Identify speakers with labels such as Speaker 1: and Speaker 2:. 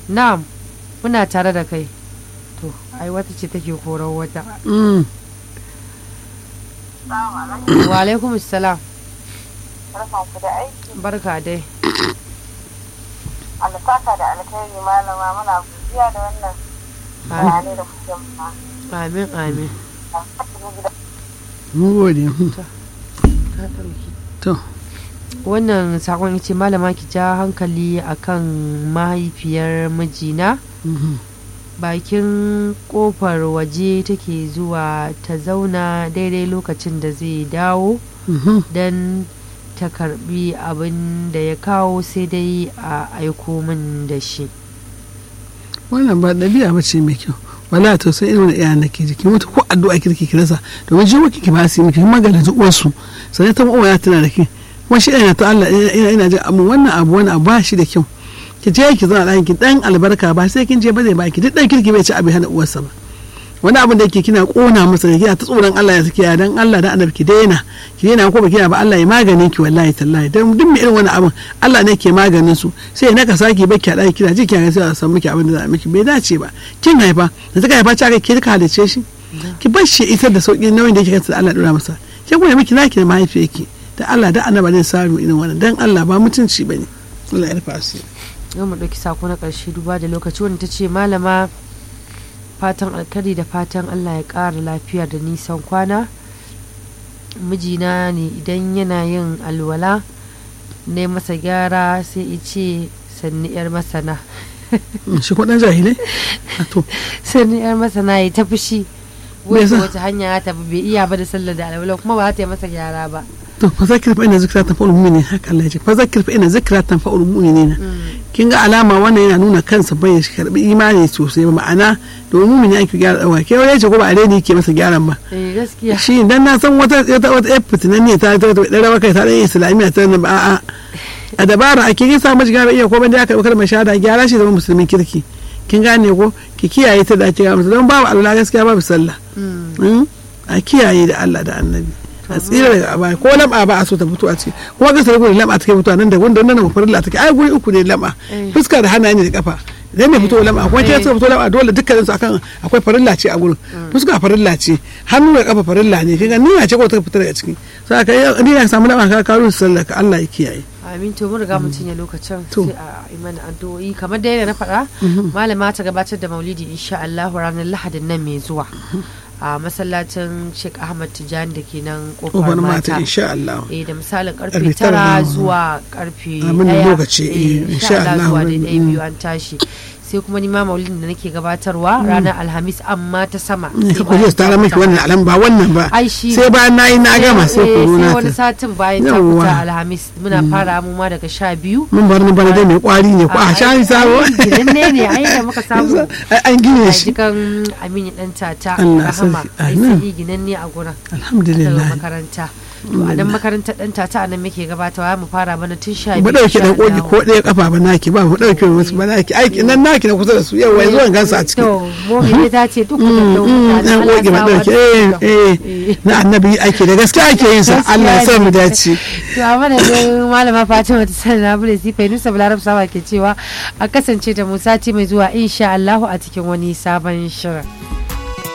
Speaker 1: na'am muna tare da kai to ai wata ce take koran wata
Speaker 2: Mm.
Speaker 1: wa alaikum salam
Speaker 3: Barkanku da aiki,
Speaker 1: barka dai
Speaker 3: alfaka da alkhairi malama muna godiya da wannan bayanai da kuke mana.
Speaker 1: amin amin
Speaker 2: mun gode
Speaker 1: Ka ɗauki.
Speaker 2: to
Speaker 1: wannan sakon ce malama ki ja hankali akan mahaifiyar mijina
Speaker 2: Mhm.
Speaker 1: bakin kofar waje take zuwa ta zauna daidai lokacin da zai dawo
Speaker 2: Mhm.
Speaker 1: don ta karbi abin da ya kawo sai dai a aiko min da shi
Speaker 2: wannan ba ɗabi'a ba ce mai kyau wala to sai irin iya na ke jiki mutu ko addu'a kirki ki rasa domin jiwo ki ba su yi miki kuma ga uwarsu sai ta uwa ya tana da ki kuma shi ina ta Allah ina ina jin amma wannan abu wani abu ba shi da kyau ki je ki zauna ɗakin ki dan albarka ba sai kin je ba zai baki duk dan kirki bai ci abin hana uwarsa ba wani abin da yake kina kona masa ne kina ta tsoron Allah ya saki ya dan Allah da annabi ki daina ki daina ko ba kina ba Allah ya maganin ki wallahi tallahi dan duk mai irin wani abin Allah ne ke maganin su sai naka saki ba ki dai kina ji kina sai a san miki abin da za a miki bai dace ba kin haifa da kika haifa ta ki ka halice shi ki bar shi isar da sauki nauyin da yake kansa da Allah dora masa ki kuma miki naki da mahaifiyarki da Allah da annabi zai samu irin wannan dan Allah ba mutunci bane Allah ya rufa asiri
Speaker 1: yau mu ɗauki sako na ƙarshe duba da lokaci wanda ta ce malama fatan alkari da fatan allah ya ƙara lafiya da nisan kwana mijina ne idan yana yin alwala ne masa gyara sai ya ce sanni yar masana
Speaker 2: shi ko dan jahilai A to
Speaker 1: sanni yar masana ya ta fushi
Speaker 2: Me
Speaker 1: wata
Speaker 2: yasa?
Speaker 1: wata hanya ya tafi bai iya ba da sallar da alwala kuma ba ta yi masa gyara ba
Speaker 2: to fa zakir fa ina zikra tanfa'ul mu'minin haka Allah ya ce fa zakir fa ina zikra tanfa'ul mu'minin kin ga alama wannan yana nuna kansa bai shi karbi imani sosai ba ma'ana domin mu'mini ake gyara dawa ke wani ce ko ba alheri ke masa gyaran ba
Speaker 1: eh gaskiya
Speaker 2: shi dan na san wata wata wata yar fitinan ne ta ta dan rawa kai ta dan islamiyya ta nan ba a'a a dabara ake kin sa mashi gyara iya ko ban da aka kalmar shahada gyara shi zama musulmin kirki kin gane ko ki kiyaye ta da ake ga musu don babu alwala gaskiya babu sallah Mm? a kiyaye da Allah da annabi a tsira daga abaya ko lamba ba a so ta fito a ciki kuma ga sai gurin lamba take fito nan da wanda nan farilla take ai guri uku ne lamba
Speaker 1: Eh.
Speaker 2: fuska da hannaye ne da kafa idan mai fito lamba kuma ta fito lamba dole dukkanin su akan akwai farilla ce a gurin fuska farilla ce hannu da kafa farilla ne kinga niyya ce ko ta fita daga ciki sai ka ni na samu lamba ka kawo sallah ka Allah ya kiyaye
Speaker 1: amin to mun riga mun cinye lokacin
Speaker 2: To.
Speaker 1: sai a yi mana addu'o'i kamar da yadda na faɗa malama ta gabatar da maulidi insha Allah ranar lahadin nan mai zuwa a masallacin Sheikh Ahmad Tijani da ke nan kofar
Speaker 2: kofar mata
Speaker 1: mata
Speaker 2: insha Allah
Speaker 1: eh da misalin karfe
Speaker 2: Karfe tara
Speaker 1: tara
Speaker 2: na-
Speaker 1: zuwa karfe
Speaker 2: Abin da
Speaker 1: ɗaya.
Speaker 2: lokaci, eh,
Speaker 1: Eh,
Speaker 2: insha Allah,
Speaker 1: zuwa
Speaker 2: wurin-
Speaker 1: daidai biyu an tashi sai kuma ni ma maulidin da nake gabatarwa ranar alhamis amma ta sama
Speaker 2: ne
Speaker 1: sai
Speaker 2: ka kuje
Speaker 1: bayan
Speaker 2: su tara miki
Speaker 1: ta
Speaker 2: wannan alam ba wannan ba
Speaker 1: Ai, shi
Speaker 2: sai
Speaker 1: ne.
Speaker 2: bayan nayi na gama sai ku
Speaker 1: Eh,
Speaker 2: nuna
Speaker 1: sai wani
Speaker 2: ta
Speaker 1: satin bayan ta
Speaker 2: Yawwa.
Speaker 1: fita alhamis muna fara mu ma daga sha biyu
Speaker 2: mun bar ni bana dai mai kwari ne ko a shani sabo
Speaker 1: gidan ne ne ai da muka samu
Speaker 2: Ai, an gine
Speaker 1: a
Speaker 2: shi
Speaker 1: jikan aminu dan tata
Speaker 2: Allah
Speaker 1: rahama
Speaker 2: sarki,
Speaker 1: ai
Speaker 2: amin.
Speaker 1: sai ginan ne a gurin daga
Speaker 2: alhamdulillah
Speaker 1: makaranta to a nan makarantar dan tata a nan muke gabatawa mu fara mana tun sha
Speaker 2: mu dauke dan koki ko ɗaya kafa ba naki ba mu dauke musu ba naki aiki nan naki na kusa da su yau wai zuwan gansu a ciki
Speaker 1: to momi ne ta ce duk da
Speaker 2: dan koki ba dauke eh eh na annabi aiki da gaske ake yin sa Allah ya sa mu dace
Speaker 1: to a madadin malama fatima ta sanar na bude sifa nusa balarab sama ke cewa a kasance da mu sati mai zuwa insha Allah a cikin wani sabon shirin